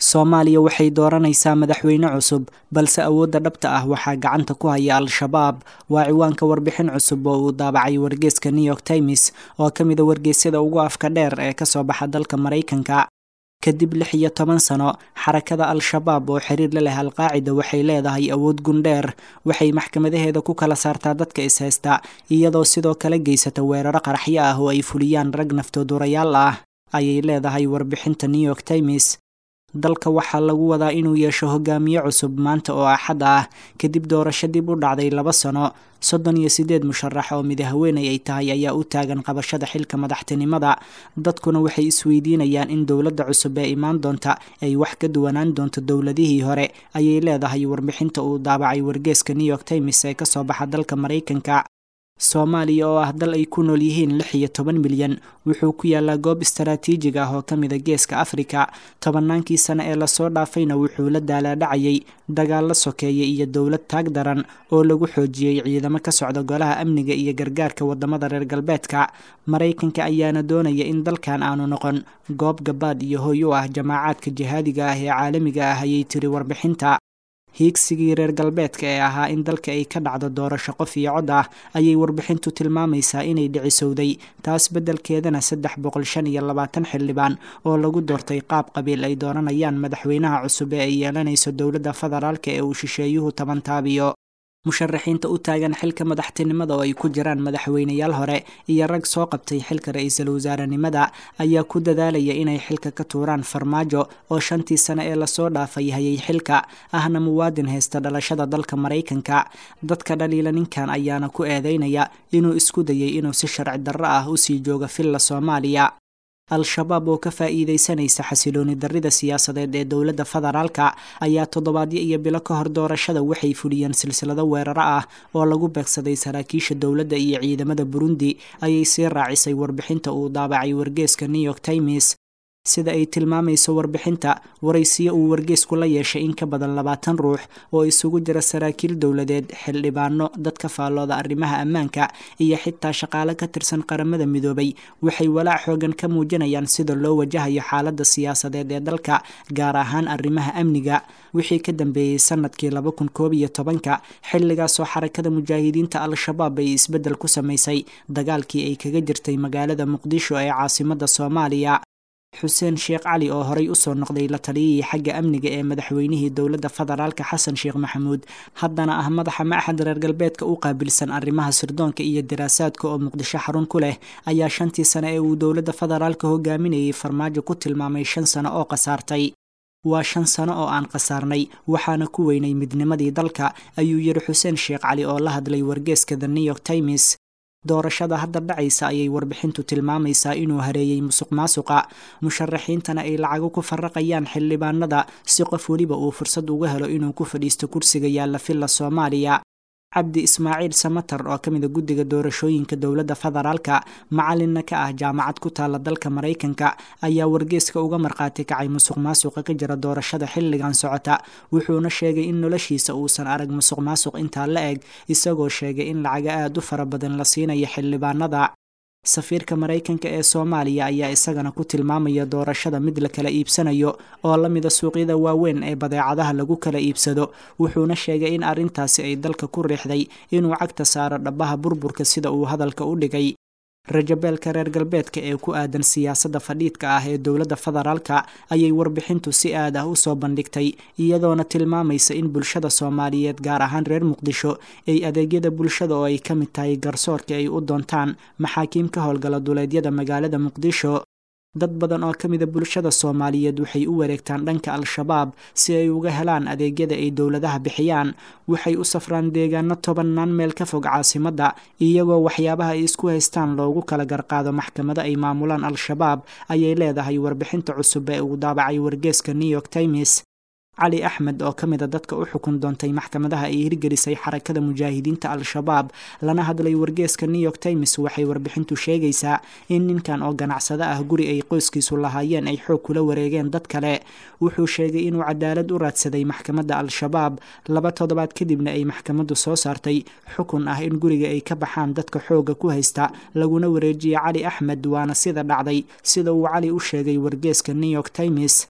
soomaaliya waxay dooranaysaa madaxweyne cusub balse awoodda dhabta ah waxaa gacanta ku haya al-shabaab waa ciwaanka warbixin cusub oo uu daabacay wargeeska new york times oo ka mida wargeysyada ugu afka dheer ee kasoo baxa dalka maraykanka kadib lix iyo toban sano xarakada al-shabaab oo xiriir la leh alqaacida waxay leedahay awood gundheer waxay maxkamadaheeda ku kala saartaa dadka ishaysta iyadoo sidoo kale geysata weeraro qaraxyo ah oo ay fuliyaan rag naftoodurayaal ah ayay leedahay warbixinta new york times dalka waxaa lagu wadaa inuu yeesho hogaamiye cusub maanta oo axad ah kadib doorasho dib u dhacday laba sano soddon iyo siddeed musharax oo mid haweeney ay tahay ayaa u taagan qabashada xilka madaxtinimada dadkuna waxay isweydiinayaan in dowladda cusub ee imaan doonta ay wax ka duwanaan doonto dowladihii hore ayay leedahay warbixinta uu daabacay wargeeska new york times ee kasoo baxa dalka maraykanka soomaaliya oo ah dal ay ku nool yihiin lix iyo toban milyan wuxuu ku yaalaa goob istaraatiijig ah oo ka mida geeska afrika tobannaankii sane ee lasoo dhaafayna wuxuu la daalaadhacayay dagaallo sokeeye iyo dowlad taag daran oo lagu xoojiyey ciidamo ka socda golaha amniga iyo gargaarka wadamada reer galbeedka maraykanka ayaana doonaya in dalkan aanu noqon goob gabaad iyo hoy u ah jamaacaadka jihaadiga ah ee caalamiga ah ayay tiri warbixinta hiigsigii reer galbeedka ee ahaa in dalka ay ka dhacdo doorasho qof iyo cod ah ayay warbixintu tilmaamaysaa inay dhicisowday taas beddelkeedana saddex boqol shan iyo labaatan xildhibaan oo lagu doortay qaab qabiil ay dooranayaan madaxweynaha cusub ee ay yeelanayso dowladda federaalka ee uu shisheeyuhu taban taabiyo musharaxiinta u taagan xilka madaxtinimada oo ay ku jiraan madaxweyneyaal hore iyo rag soo qabtay xilka ra-iisul wasaarenimada ayaa ku dadaalaya inay xilka ka tuuraan farmaajo oo shantii sane ee lasoo dhaafay hayay xilka ahna muwaadin haysta dhalashada dalka maraykanka dadka dhaliila ninkan ayaana ku eedeynaya inuu isku dayay inuu si sharci darro ah usii jooga filla soomaaliya al-shabaab oo ka faa'iidaysanaysa xasilooni darrida siyaasadeed ee dowladda federaalka ayaa toddobaadyo iyo bilo ka hor doorashada waxay fuliyeen silsilado weeraro ah oo lagu beegsaday saraakiisha dowladda iyo ciidamada burundi ayay sii raacisay warbixinta uu daabacay wargeeska new york times sida ay tilmaamayso warbixinta waraysiyo uu wargeesku la yeeshay in ka badan labaatan ruux oo isugu jira saraakiil dowladeed xildhibaano dadka faallooda arrimaha ammaanka iyo xitaa shaqaale ka tirsan qaramada midoobay waxay walaac xoogan ka muujinayaan sida loo wajahayo xaaladda siyaasadeed ee dalka gaar ahaan arrimaha amniga wixii ka dambeeyey sanadkii laba kun koob iyo tobanka xilligaasoo xarakada mujaahidiinta al-shabaab ay isbeddel ku samaysay dagaalkii ay kaga jirtay magaalada muqdisho ee caasimadda soomaaliya xuseen sheekh cali oo horey usoo noqday la taliyihii xagga amniga ee madaxweynihii dowladda federaalka xasan sheekh maxamuud haddana ah madaxa maxad reer galbeedka u qaabilsan arrimaha sirdoonka iyo daraasaadka oo muqdisho xarun ku leh ayaa shantii sane ee uu dowladda federaalka hogaaminayay farmaajo ku tilmaamay shan sano oo khasaartay waa shan sano oo aan khasaarnay waxaana ku weynay midnimadii dalka ayuu yidhi xuseen sheekh cali oo la hadlay wargeeska the new york times doorashada hadda dhacaysa ayay warbixintu tilmaamaysaa inuu hareeyey musuq maasuqa musharaxiintana ay lacago ku faraqayaan xildhibaanada si qof weliba uu fursad uga helo inuu ku fadhiisto kursiga yaalla filla soomaaliya cabdi ismaaciil samatar oo ka mida guddiga doorashooyinka dowladda federaalka macalinna ka ah jaamacad ku taalla dalka maraykanka ayaa wargeeska uga markhaati kacay musuq maasuqa ka jira doorashada xilligan socota wuxuuna sheegay in noloshiisa uusan arag musuq maasuq intaa la eg isagoo sheegay in lacaga aada u fara badan la siinayo xildhibaanada safiirka maraykanka ee soomaaliya ayaa isagana ku tilmaamaya doorashada mid la kala iibsanayo oo la mida suuqyada waaweyn ee badeecadaha lagu kala iibsado wuxuuna sheegay in arrintaasi ay dalka ku riixday inuu cagta saaro dhabaha burburka sida uu hadalka u dhigay rajabeelka reer galbeedka ee ku aadan siyaasadda fadhiidka ah ee dowladda federaalka ayay warbixintu si aad ah usoo bandhigtay iyadoona tilmaamaysa in bulshada soomaaliyeed gaar ahaan reer muqdisho ay adeegyada bulshada oo ay ka mid tahay garsoorka ay u doontaan maxaakiim ka howlgala duleedyada magaalada muqdisho dad badan oo ka mida bulshada soomaaliyeed waxay u wareegtaan dhanka al-shabaab si ay uga helaan adeegyada ay dowladaha bixiyaan waxay u safraan deegaano tobannaan meel ka fog caasimadda iyagoo waxyaabaha ay isku haystaan loogu kala garqaado maxkamado ay maamulaan al-shabaab ayay leedahay warbixinta cusub ee uu daabacay wargeeska new york times cali axmed oo ka mid a dadka u xukun doontay maxkamadaha ay hirgelisay xarakada mujaahidiinta al-shabaab lana hadlay wargeeska new york times waxay warbixintu sheegaysaa in ninkan oo ganacsado ah guri ay qoyskiisu lahaayeen ay xoog kula wareegeen dad kale wuxuu sheegay inuu cadaalad u raadsaday maxkamadda al-shabaab laba toddobaad kadibna ay maxkamaddu soo saartay xukun ah in guriga ay ka baxaan dadka xoogga ku haysta laguna wareejiya cali axmed waana sida dhacday sida uu cali u sheegay wargeeska new york times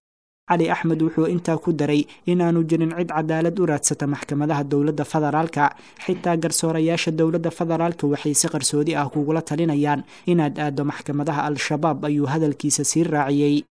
cali axmed wuxuu intaa ku daray inaanu jirin cid cadaalad u raadsata maxkamadaha dowladda federaalka xitaa garsoorayaasha dowladda federaalka waxay si qarsoodi ah kugula talinayaan inaad aaddo maxkamadaha al-shabaab ayuu hadalkiisa sii raaciyey